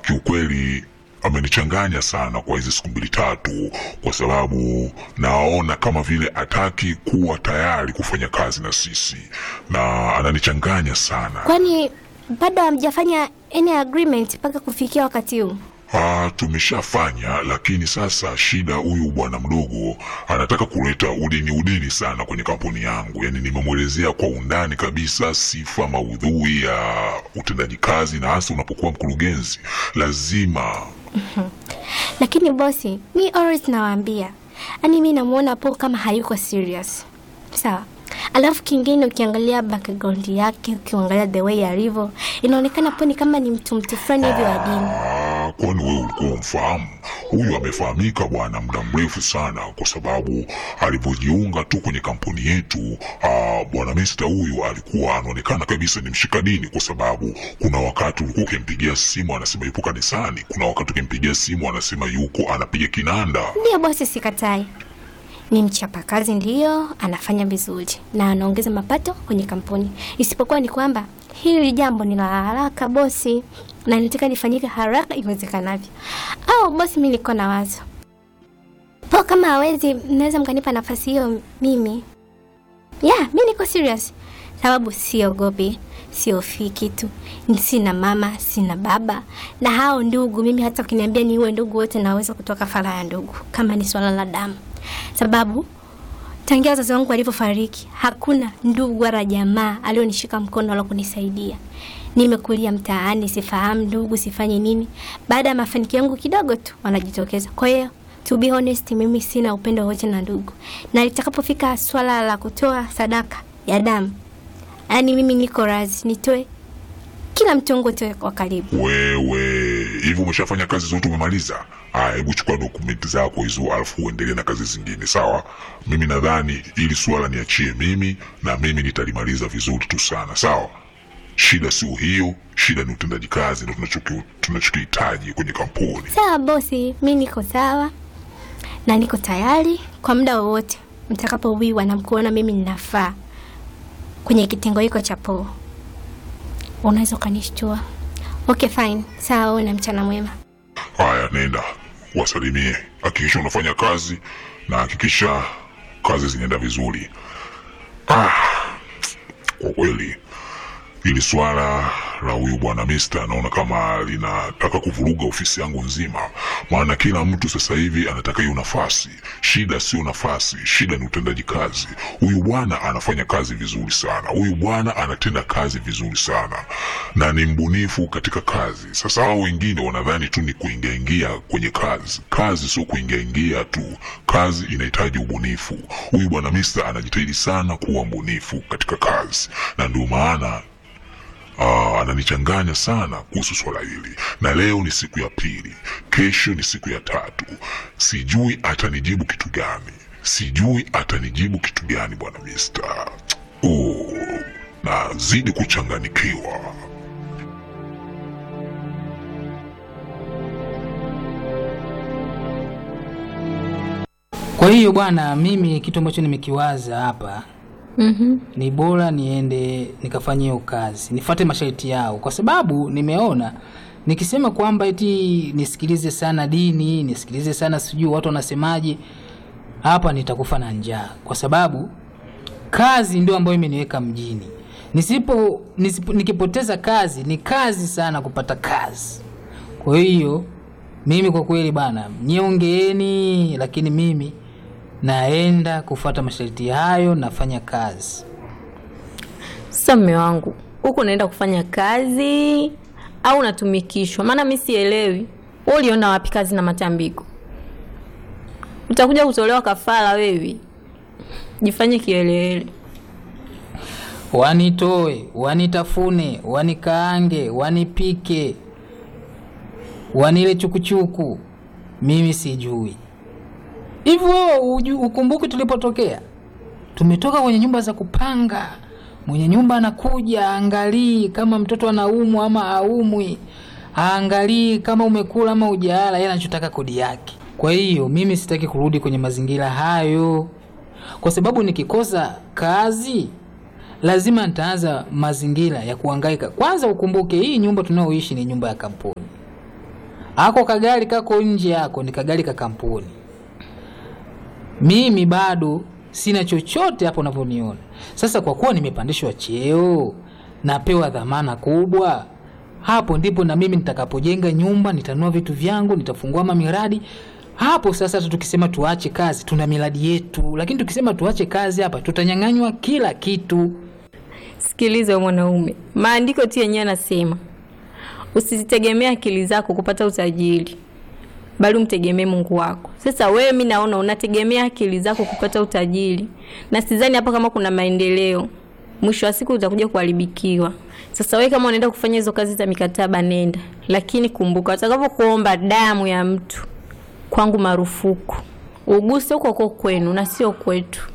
kiukweli amenichanganya sana kwa hizi siku mbili tatu, kwa sababu naona kama vile ataki kuwa tayari kufanya kazi na sisi, na ananichanganya sana. Kwani bado hamjafanya any agreement mpaka kufikia wakati huu? Ah, tumeshafanya lakini sasa shida, huyu bwana mdogo anataka kuleta udini udini sana kwenye kampuni yangu. Yani nimemwelezea kwa undani kabisa sifa, maudhui ya utendaji kazi, na hasa unapokuwa mkurugenzi lazima Lakini bosi, mi always nawaambia, yani mi namuona po kama hayuko serious, sawa. Alafu kingine, ukiangalia background yake, ukiangalia the way alivyo, inaonekana po ni kama ni mtu mtu fulani hivi wa dini. Ah, kwani wewe ulikuwa umfahamu? Huyu amefahamika bwana muda mrefu sana, kwa sababu alivyojiunga tu kwenye kampuni yetu. ah, bwana Mista huyu alikuwa anaonekana kabisa ni mshika dini, kwa sababu kuna wakati ulikuwa ukimpigia simu anasema yupo kanisani, kuna wakati ukimpigia simu anasema yuko anapiga kinanda. Ndiyo bosi, sikatai, ni mchapakazi, ndiyo anafanya vizuri na anaongeza mapato kwenye kampuni, isipokuwa ni kwamba hili jambo ni la haraka bosi, na nataka lifanyike haraka iwezekanavyo. Au bosi, mi niko na wazo po, kama hawezi, mnaweza mkanipa nafasi hiyo mimi. Ya, mi niko serious, sababu siogopi, siofii kitu, sina mama, sina baba na hao ndugu. Mimi hata ukiniambia niue ndugu wote, naweza kutoa kafara ya ndugu kama ni swala la damu, sababu tangia wazazi wangu walivyofariki hakuna ndugu wala jamaa alionishika mkono wala kunisaidia. Nimekulia mtaani, sifahamu ndugu, sifanye nini. Baada ya mafanikio yangu kidogo tu wanajitokeza. Kwa hiyo to be honest, mimi sina upendo wote na ndugu, na litakapofika swala la kutoa sadaka ya damu, yaani mimi niko razi nitoe kila mtongo toe kwa karibu. Wewe hivi umeshafanya kazi zote, umemaliza? Aya, hebu chukua dokumenti zako hizo, alafu uendelee na kazi zingine, sawa? Mimi nadhani ili suala niachie mimi, na mimi nitalimaliza vizuri tu sana, sawa? Shida sio hiyo, shida ni utendaji kazi, ndo tunachoki- tunachokihitaji kwenye kampuni. Sawa bosi, mi niko sawa na niko tayari kwa muda wowote mtakapowiwa na mkuona mimi ninafaa kwenye kitengo hiko cha poo, unaweza ukanishtua. Okay, fine, sawa. Uwe na mchana mwema. Haya, nenda wasalimie, hakikisha unafanya kazi na hakikisha kazi zinaenda vizuri. Ah, kwa kweli hili swala la huyu bwana Mista naona kama linataka kuvuruga ofisi yangu nzima, maana kila mtu sasa hivi anataka hiyo nafasi. Shida sio nafasi, shida ni utendaji kazi. Huyu bwana anafanya kazi vizuri sana, huyu bwana anatenda kazi vizuri sana na ni mbunifu katika kazi. Sasa hao wengine wanadhani tu ni kuingiaingia kwenye kazi. Kazi sio kuingiaingia tu, kazi inahitaji ubunifu. Huyu bwana Mista anajitahidi sana kuwa mbunifu katika kazi, na ndio maana Ah, ananichanganya sana kuhusu swala hili, na leo ni siku ya pili, kesho ni siku ya tatu. Sijui atanijibu kitu gani, sijui atanijibu kitu gani bwana Mista. Oh, nazidi kuchanganikiwa. Kwa hiyo bwana, mimi kitu ambacho nimekiwaza hapa Mhm. ni bora niende nikafanye hiyo kazi, nifuate masharti yao, kwa sababu nimeona nikisema kwamba eti nisikilize sana dini, nisikilize sana sijui watu wanasemaje, hapa nitakufa na njaa, kwa sababu kazi ndio ambayo imeniweka mjini. Nisipo, nisipo nikipoteza kazi ni kazi sana kupata kazi. Kwa hiyo mimi kwa kweli bana, niongeeni, lakini mimi naenda kufuata masharti hayo, nafanya kazi. Sasa mme wangu, huku unaenda kufanya kazi au unatumikishwa? Maana mi sielewi. Wewe uliona wapi kazi na matambiko? Utakuja kutolewa kafara wewe. Jifanye kielele. Wanitoe, wanitafune, wanikaange, wanipike, wanile chukuchuku, mimi sijui. Hivyo wewe uju- ukumbuki tulipotokea? Tumetoka kwenye nyumba za kupanga, mwenye nyumba anakuja aangalii kama mtoto anaumwa ama aumwi, aangalii kama umekula ama ujaala, yeye anachotaka kodi yake. Kwa hiyo mimi sitaki kurudi kwenye mazingira hayo, kwa sababu nikikosa kazi lazima nitaanza mazingira ya kuhangaika. Kwanza ukumbuke hii nyumba tunayoishi ni nyumba ya kampuni, ako kagari kako nje yako ni kagari ka kampuni mimi bado sina chochote hapo unavyoniona sasa kwa kuwa nimepandishwa cheo napewa dhamana kubwa hapo ndipo na mimi nitakapojenga nyumba nitanua vitu vyangu nitafungua mamiradi hapo sasa hata tukisema tuache kazi tuna miradi yetu lakini tukisema tuache kazi hapa tutanyang'anywa kila kitu Sikiliza wewe mwanaume, maandiko tu yenyewe yanasema usizitegemea akili zako kupata utajiri, bali umtegemee Mungu wako. Sasa wewe, mi naona unategemea akili zako kupata utajiri, na sidhani hapa kama kuna maendeleo. Mwisho wa siku utakuja kuharibikiwa. Sasa wewe kama unaenda kufanya hizo kazi za mikataba, nenda, lakini kumbuka, watakapokuomba damu ya mtu, kwangu marufuku, uguse huko huko kwenu na sio kwetu.